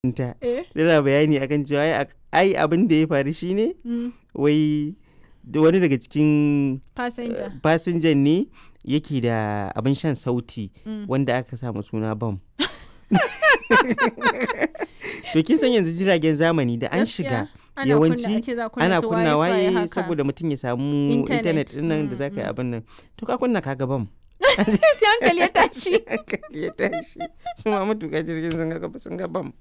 ta Eh. tana bayani akan cewa ai ai abin da ya faru shine Mm. wai da wani daga cikin Passenger. fasinjan ne yake da abin shan sauti Mm. wanda aka samu suna bam to kin san yanzu jiragen zamani da an shiga Gaskiya, ana yawanci kunna- ake za kunna ana su kunnawa Wi-Fi ne haka. saboda mutum ya samu Internet. intanet din nan da Mm, za ka yi mm. abin nan to ka kunna kaga bam sai hankali ya tashi hankali ya tashi su ma matuƙa jirgin sun ga sun ga bam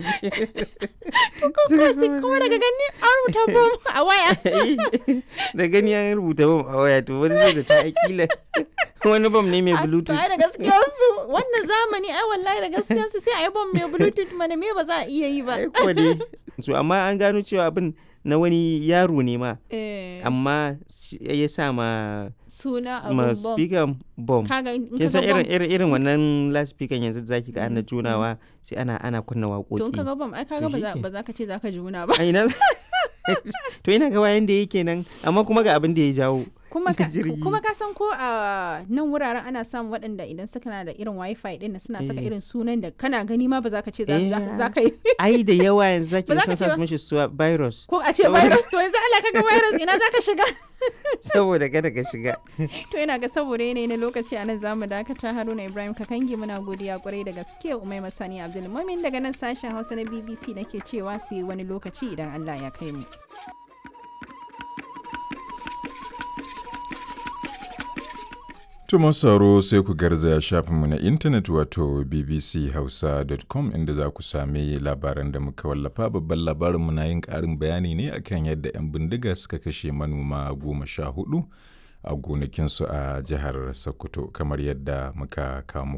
ko ko sai kuma daga gani an rubuta bom a waya da gani an rubuta bam a waya to wani zai da ta akila wani bam ne mai A- to bluetooth ai da gaskiyarsu wannan zamani ai wallahi da gaskiyarsu sai a yi bom mai bluetooth mana me ba za a iya yi ba ai kuwa dai so amma an gano cewa abin na wani yaro ne ma Eh, amma shi- ya sa ma suna ma abun bom speaker bom kaga in kin ka san ga irin bom irin irin wannan last speaker yanzu da zaki ga ana Mm, junawa sai ana ana kunna to in ka waƙoƙi ga bom ai kaga To ba za shike. ba za ka ce za ka juna ba a ina to ina ga wayan da yake nan amma kuma ga abin da ya jawo kuma ka jirgi. kuma ka san ko a nan wuraren ana samun waɗanda idan suka na da irin wifi din nan suna saka Eh. irin sunan da kana gani ma ba za ka ce za Eh, za- za ka yi ai da yawa yanzu zaki Ba ga za ka sun ce sa ba. mishi suwa virus ko a ce Saboda- virus to yanzu Allah kaga virus ina za ka shiga saboda kada ka shiga to ina ga saboda yanayi na lokaci a nan za mu dakata haruna ibrahim kakangi muna godiya kwarai da gaske umai masani abdulmumin daga nan sashen hausa na bbc nake cewa sai wani lokaci idan allah ya kai mu To masu sauraro sai ku garzaya shafinmu na intanet wato bbchausa.com inda za ku sami labaran da muka wallafa babban labarinmu na yin ƙarin bayani ne akan yadda 'yan bindiga suka kashe manoma goma sha hudu a gonakinsu a jihar Sokoto kamar yadda muka kawo muku